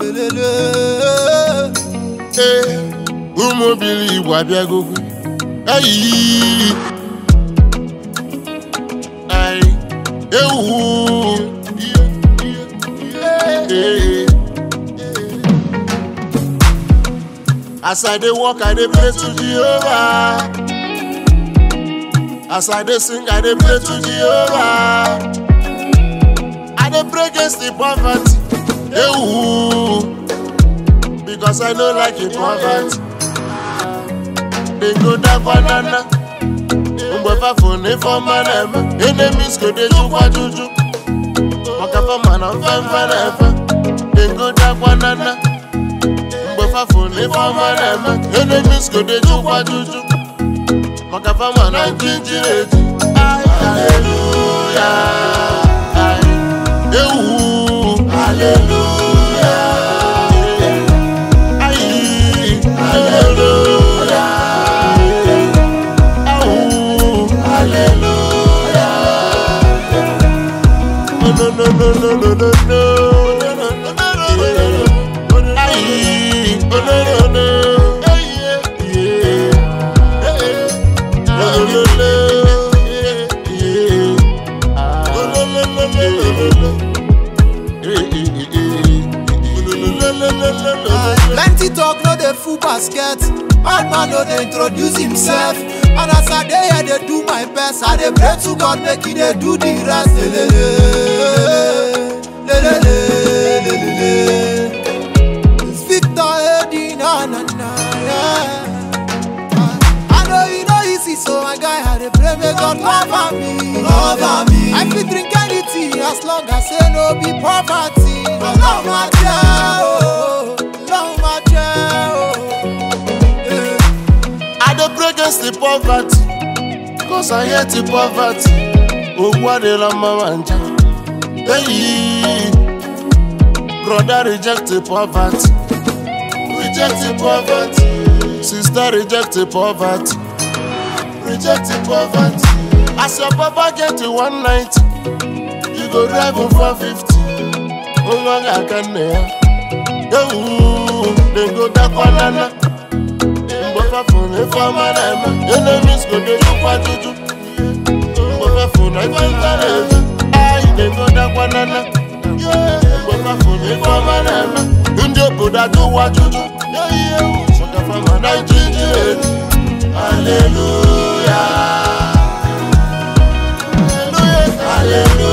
lelele ee ụmụ obili igbo abịagogo ayi ai ewu Ee. as i dey work i dey pray to jehovah as i dey sing i dey pray to jehovah i dey pray against the poverty ewu because i no like the poverty dey go down banana mgbe fafo na ifeọma na-eme enemies go dey jukwa juju maka fama na mfemfe na-efe dey go down banana mgbe fafo na ifeọma na-eme enemies go dey jukwa juju maka fama na njinji na-eji haleluya ewu haleluya ayi haleluya awu haleluya no no no no no no no no ayi oh no no no yeah yeah no no no yeah oh no no no no no no plenty talk no dey full basket bad man no dey introduce himself and as i dey here dey do my best i dey pray to god make he dey do the rest lelele lelele lelele it's victor edi na na na yeah. I know you know easy, so my guy had a pray, may God cover me, cover me. I fit drink anything as long as say no be poverty. Love my child, love my child. Yeah. I dey pray against the poverty, cause I hate the poverty. Ogwu adịla mma ma nja. Hey, brother reject the poverty, reject the poverty. Sister reject the poverty, reject the poverty. As your papa get to 190, you go drive him 450. Nwa ga-aka nne ya. Ewu, dem go dakwanana. mgbe fafụ na ife ọma na-eme enemies go dey jukwa juju mgbe fafụ na ife nta na-eme anyị na-egodakwa nana mgbe fafụ na ife ọma na-eme ndị obodo ajụwa juju maka fama na ijiji elu haleluya haleluya